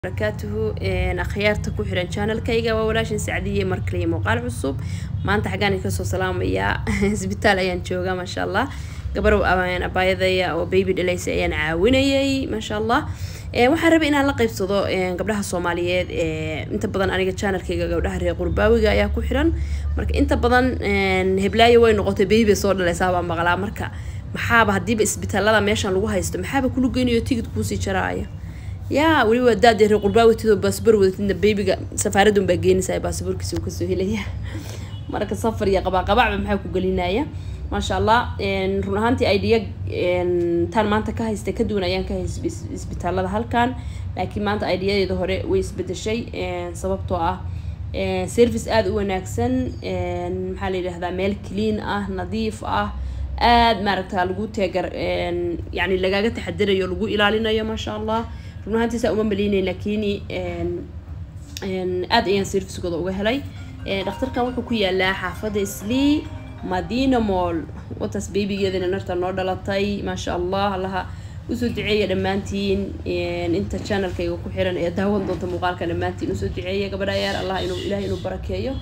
barakaatuhu akhyaarta ku xiran channelkayga waa walaashin sacdiye markaliya muuqaal cusub maanta xaggaan kasoo salaamayaa isbitaal ayaan joogaa maasha allah gabarow abaayadaya oo baby dhalaysa ayaan caawinayay maasha allah waxaan rabay inaan la qaybsado gabdhaha soomaaliyeed inta badan aniga channelkayga gabdhaha reer qurbaawiga ayaa ku xiran marka inta badan heblaayo way noqotay baby soo dhalaysaa baa maqlaa marka maxaaba hadiiba isbitaalada meeshan lagu haysto maxaaba kulu geynayo tigid kuusii jaraaya yaa weliba daadee reer qurbaaawatidoo baasboor wadatidna babyga safaaradun baa geenaysaa baasaboorkiisa uu kasoo helaya marka safar iyo qabaaqabacba maxaa ku gelinaya maasha allah run ahaantii idea taan maanta ka haystay ka duwan ayaan ka haystay isbitaalada halkan laakiin maanta ideadeeda hore way isbedeshay sababtoo ah service aada u wanaagsan maxaa la yidhahdaa meel clean ah nadiif ah aada maaragta lagu teegar yani lagaaga taxadirayo lagu ilaalinayo maasha allah run ahaantiisa uma maleynayn laakiin aada ayaan servicekooda uga helay dhakhtarkan wuxuu ku yaalaa xaafadda islii madina moll wataas babygeedana narta noo dhalatay maasha allah allaha usoo duceeya dhammaantiin inta channelkayga ku xiran ee daawan doonta muuqaalka dhammaantiin usoo duceeya gabadha yaar allah inuu ilaah inuu barakeeyo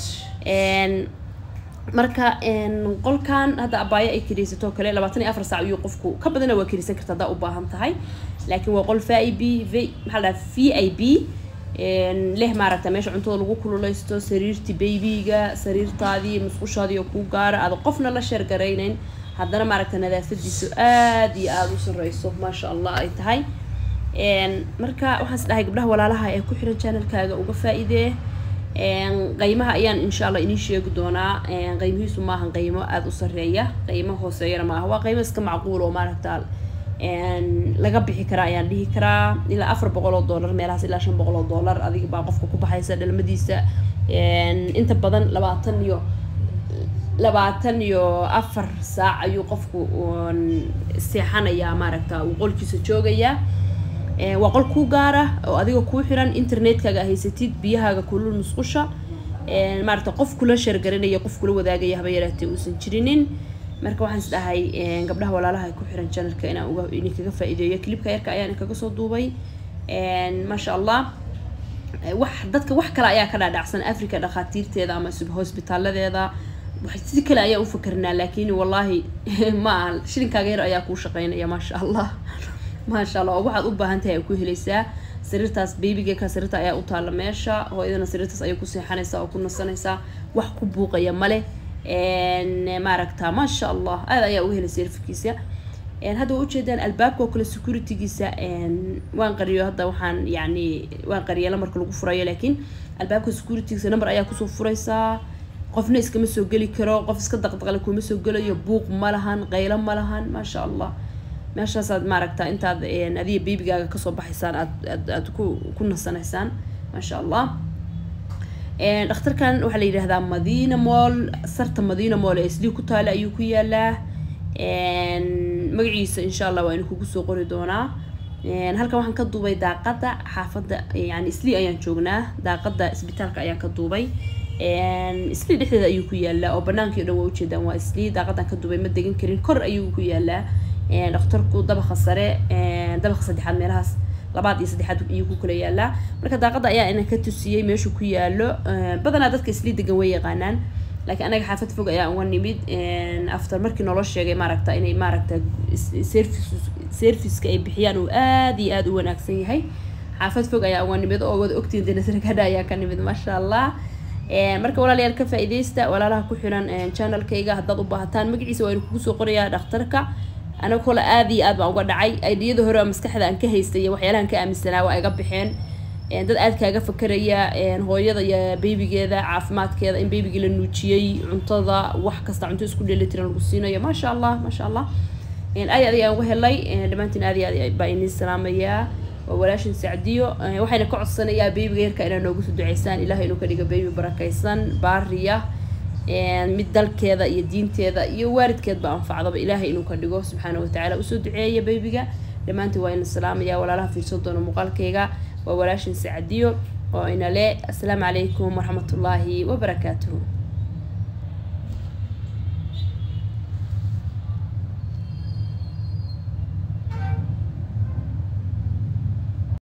marka qolkan hadda abaayo ay kariisato kale labaatan iyo afar saac ayuu qofku ka badana waa kariisan karta haddaa u baahan tahay laakiin waa qol v i b v maxaa la dhaha v i b leh maaragta meesha cuntada lagu kululeysto sariirtii baybiga sariirtaadii musqushaadii oo kuu gaara aada qofna la sheergaraynayn haddana maaragta nadaafadiisu aada iyo aada u sareyso maasha allah ay tahay marka waxaan is dhahay gabdhaha walaalaha ee ku xiran channelkaaga uga faa-idee qaymaha ayaan insha allah inii sheegi doonaa qaymihiisu maahan qaymo aada u sareeya qaymo hooseeyana maaha waa qaymo iska macquul oo maaragta laga bixi karaa ayaan dhihi karaa ilaa afar boqol oo dollar meelahaas ilaa shan boqol oo dollar adiga baa qofka ku baxaysa dhalmadiisa inta badan labaatan iyo labaatan iyo afar saac ayuu qofku seexanayaa maaragta uu qolkiisa joogayaa waa qol kuu gaara oo adiga kuu xiran internetkaaga haysatid biyahaaga kulul musqusha maaragta qof kula sheergaranaya qof kula wadaagaya haba yaraatee uusan jirinin marka waxaan is dhahay gabdhaha walaalaha ku xiran channelka inaan uga idinkaga faa-iideeyo clipka yarka ayaan inkaga soo duubay maasha allah wax dadka wax kale ayaa ka dhaadhacsan africa dhakhaatiirteeda ama hosbitaaladeeda si kale ayaa u fakarnaa laakiin wallaahi ma aha shilinkaaga yar ayaa kuu shaqeynaya maasha allah maasha allah oo waxaad u baahan tahay ay ku helaysaa sariirtaas babyga ka sariirta ayaa u taalla meesha hooyadana sariirtaas ayay ku seexanaysaa oo ku nasanaysaa wax ku buuqaya male maaragta maasha allah aada ayaa uga helay serfikiisa hadda waa ujeedaan albaabka oo kale securitygiisa waan qariyo hadda waxaan yani waan qariya lamarka lagu furayo laakiin albaabka securitygiisa number ayaa kusoo furaysaa qofna iskama soo geli karo qof iska daqdaqle kuma soo gelayo buuq ma lahan qaylo ma lahan maasha allah meeshaasaad maaragta intaad adiga babygaaga kasoo baxaysaan aad aad aad ku ku nasanaysaan maasha allah dhakhtarkan waxaa la yidhahdaa madina moll sarta madina moll ee isdii ku taala ayuu ku yaalaa magaciisa insha allah waa inu kugu soo qori doonaa halkan waxaan ka duubay daaqada xaafadda yani islii ayaan joognaa daaqada isbitaalka ayaan ka duubay islii dhexdeeda ayuu ku yaalaa oo banaankii o dhan waa ujeedaan waa islii daaqadan ka duubay ma degan karin kor ayuu ku yaalaa dhakhtarku dabaqa sare dabaqa saddexaad meelahaas labaad iyo saddexaad ayuu ku kala yaalaa marka daaqada ayaa ina ka tusiyey meeshuu ku yaalo badanaa dadka islii degan way yaqaanaan laakiin anaga xaafad fog ayaa uga nimid after markii nolo sheegay maaragta inay maaragta service serviceka ay bixiyaan uu aada iyo aada u wanaagsan yahay xaafad fog ayaa uga nimid oo wada ogtiin denasarkadha ayaa ka nimid maasha allah marka walaalayaal ka faa-ideysta walaalaha ku xiran channelkayga haddaad u baahataan magaciisa waa inu kugu soo qorayaa dhakhtarka anaga kole aada iyo aad baan uga dhacay aidiyada hore maskaxda aan ka haystay waxyaalahan ka aaminsanaa waa iga baxeen dad aad kaaga fakeraya hooyada iyo baybigeeda caafimaadkeeda in baybigii la nuujiyey cuntada wax kasta cunto isku dheelitiran lagu siinayo maasha allah maasha allah aad aad ayaan uga helay dhammaantiin aad iyo aad baa inii salaamayaa waa walaashin sacdiyo waxayna ka codsanayaa baybiga yarka inaa noogu soo duceysaan ilahay inuu ka dhigo baybi barakaysan baariya mid dalkeeda iyo diinteeda iyo waalidkeedba anfacdaba ilaahay inuu ka dhigo subxaana watacaala usoo duceeya baybiga dhammaantiin waa ina salaamaya walaalaha fiirsan doona muuqaalkayga waa walaashin sacdiyo oo ina le assalaamu calaykum waraxmatullaahi wabarakaatuhu